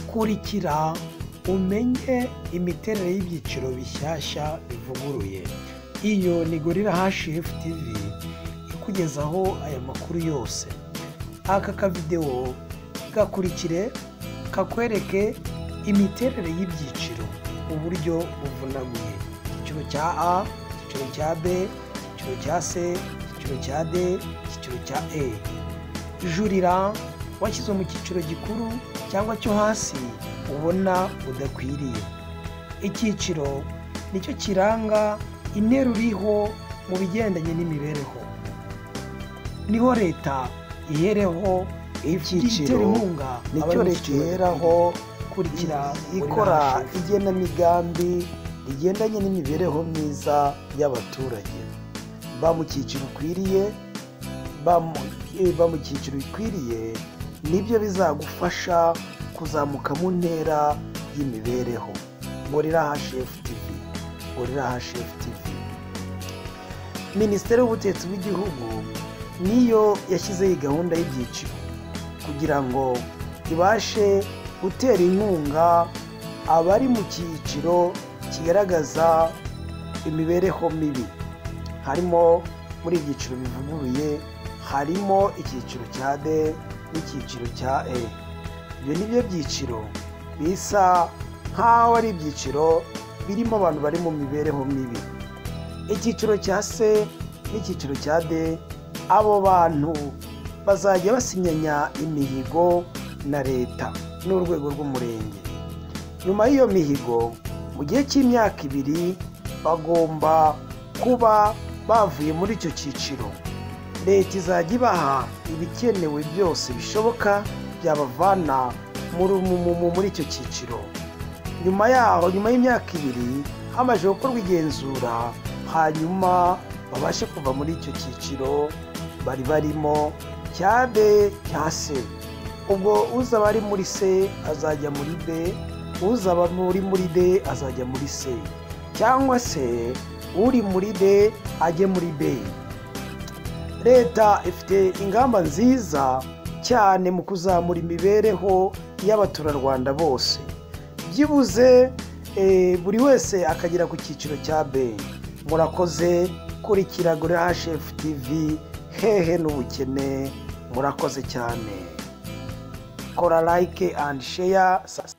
kurikira umenye imiterere y'ibyiciro bishyashya bivuguruye. Iyo ni Gorilla HF TV ikugezaho aya makuru yose. Aka kavidewo gakurikire kakwereke imiterere y'ibyiciro uburyo buvunaguye. Icyiciro cya A, icyiciro cya B, icyiciro cya C, icyiciro cya D, icyiciro cya E. Jurira washyizwe mu cyiciro gikuru cyangwa cyo hasi ubona udakwiriye. Icyiciro nicyo kiranga interuro iriho mu bigendanye n'imibereho. Niho leta ihereho Icyiciro inkunga nicyo leta iheraho kurikira ikora igenamigambi rigendanye n'imibereho myiza y'abaturage ba mu cyiciro ukwiriye ba mu- eh, ba mu cyiciro bikwiriye nibyo bizagufasha kuzamuka mu ntera y'imibereho gorira hashef tv gorira hashef tv minisiteri y'ubutetsi bw'igihugu niyo yashyizeho iyi gahunda y'ibyiciro kugira ngo ibashe gutera inkunga abari mu cyiciro kigaragaza imibereho mibi harimo muri ibyiciro bivuguruye harimo icyiciro cya d n'icyiciro cya e ibyo ni byo byiciro bisa nk'aho ari ibyiciro birimo abantu bari mu mibereho mibi icyiciro cya c n'icyiciro cya d abo bantu bazajya basinyanya imihigo na leta n'urwego rw'umurenge nyuma y'iyo mihigo mu gihe cy'imyaka ibiri bagomba kuba bavuye muri icyo cyiciro leta izajya ibaha ibikenewe byose bishoboka byabavana muri- mu- mu- muri icyo cyiciro nyuma yaho nyuma y'imyaka ibiri hamaze gukorwa igenzura hanyuma babashe kuva muri icyo cyiciro bari barimo cya b cya c ubwo uzaba ari muri c azajya muri b uzaba muri muri d azajya muri c cyangwa se uri muri d ajye muri b leta ifite ingamba nziza cyane mu kuzamura imibereho y'abaturarwanda bose byibuze eh, buri wese akagera ku cyiciro cya b murakoze kurikira gorira hashefu tivi hehe n'ubukene murakoze cyane kora like and share